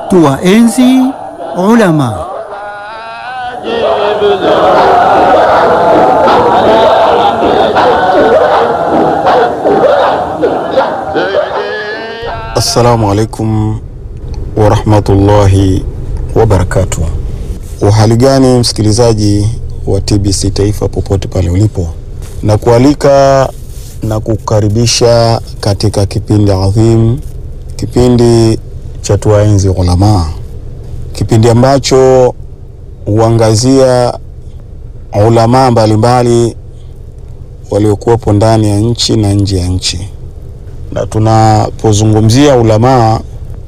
tuwaenzi ulama. Assalamu alaikum warahmatullahi wabarakatuh. Uhali gani msikilizaji wa TBC Taifa popote pale ulipo, na kualika na kukaribisha katika kipindi adhim, kipindi cha tuwaenzi ulamaa, kipindi ambacho huangazia ulamaa mbalimbali waliokuwepo ndani ya nchi na nje ya nchi na tunapozungumzia ulamaa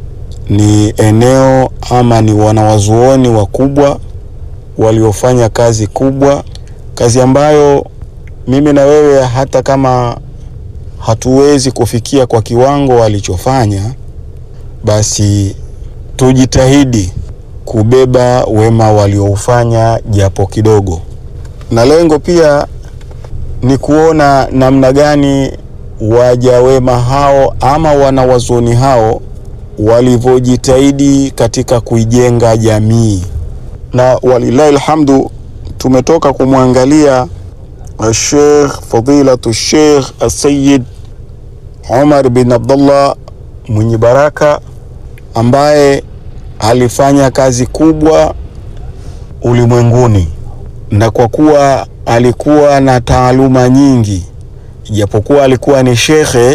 ni eneo ama ni wanawazuoni wakubwa waliofanya kazi kubwa, kazi ambayo mimi na wewe hata kama hatuwezi kufikia kwa kiwango walichofanya, basi tujitahidi kubeba wema walioufanya japo kidogo, na lengo pia ni kuona namna gani waja wema hao ama wanawazuoni hao walivyojitahidi katika kuijenga jamii, na walillahi alhamdu, tumetoka kumwangalia Sheikh fadilatu Sheikh Asayid Umar bin Abdullah mwenye baraka ambaye alifanya kazi kubwa ulimwenguni, na kwa kuwa alikuwa na taaluma nyingi Ijapokuwa alikuwa ni shekhe,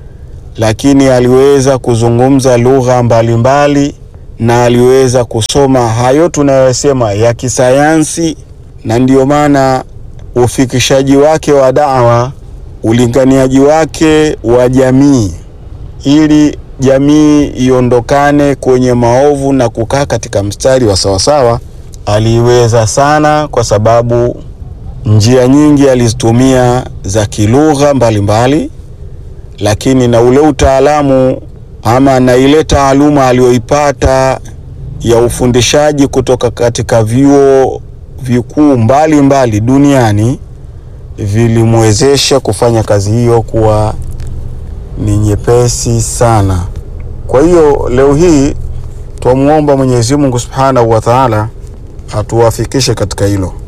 lakini aliweza kuzungumza lugha mbalimbali na aliweza kusoma hayo tunayosema ya kisayansi, na ndiyo maana ufikishaji wake wa dawa, ulinganiaji wake wa jamii, ili jamii iondokane kwenye maovu na kukaa katika mstari wa sawasawa, aliweza sana kwa sababu njia nyingi alizitumia za kilugha mbalimbali, lakini na ule utaalamu ama na ile taaluma aliyoipata ya ufundishaji kutoka katika vyuo vikuu mbalimbali duniani vilimwezesha kufanya kazi hiyo kuwa ni nyepesi sana. Kwa hiyo leo hii twamwomba Mwenyezi Mungu Subhanahu wa Ta'ala atuwafikishe katika hilo.